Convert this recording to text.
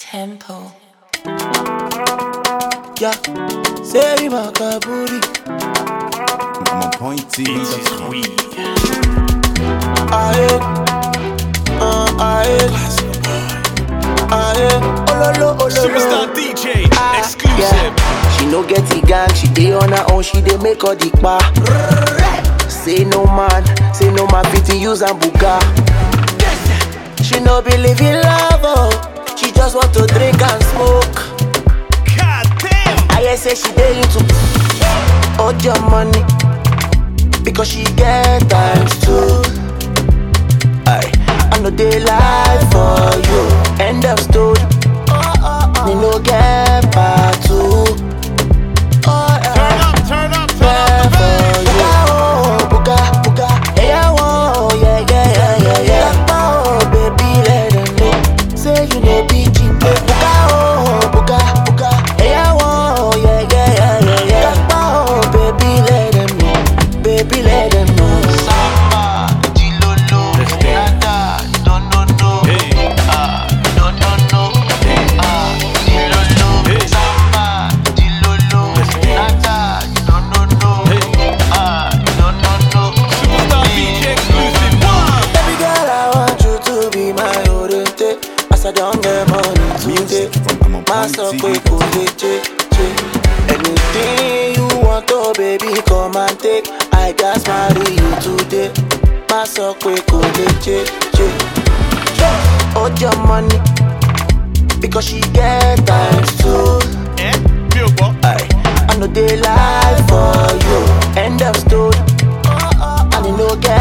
tempo. Yeah, say my kaburi. I'm on point T. Aye, uh, aye, aye. Ololo, Superstar ololo. DJ, exclusive. Yeah, she no get the gang. She dey on her own. She dey make all the pa. Say no man, say no man fit use and buga. She no believe in love, oh. She just want to drink and smoke. God damn. I hear say she dey into all your money because she get times two. I I know they lie for you. End of story. Me no get part two. Oh, Turn yeah. up, turn up, turn There up the for bass. you. Oh, buga, buga. Yeah, oh, yeah, yeah, yeah, yeah, yeah. Oh, baby, let them know. Say you know be cheap. Buga, oh, buga, buga. Yeah, oh, yeah, yeah, yeah, yeah, yeah. Oh, baby, let them know. Baby, let them know. Samba, Dilolo, Let's dance. nada, no, no, no. Hey. Ah, no, no, no. Ah, Dilolo, Hey. Samba, Dilolo, Let's dance. nada, no, no, no. Hey. Ah, no, no, no. Superstar DJ, exclusive. One. Baby girl, I want you to be my oriente. As I don't get money today. Music from I'm on My point so T. quick, oh, yeah, che, che. Anything you want, oh baby, come and take. I just marry you today. My so quick, oh, yeah, che, che. Hold your money because she get times two. Eh? Mi ò gbọ́. I, I know they lie for you. End of story. And you no get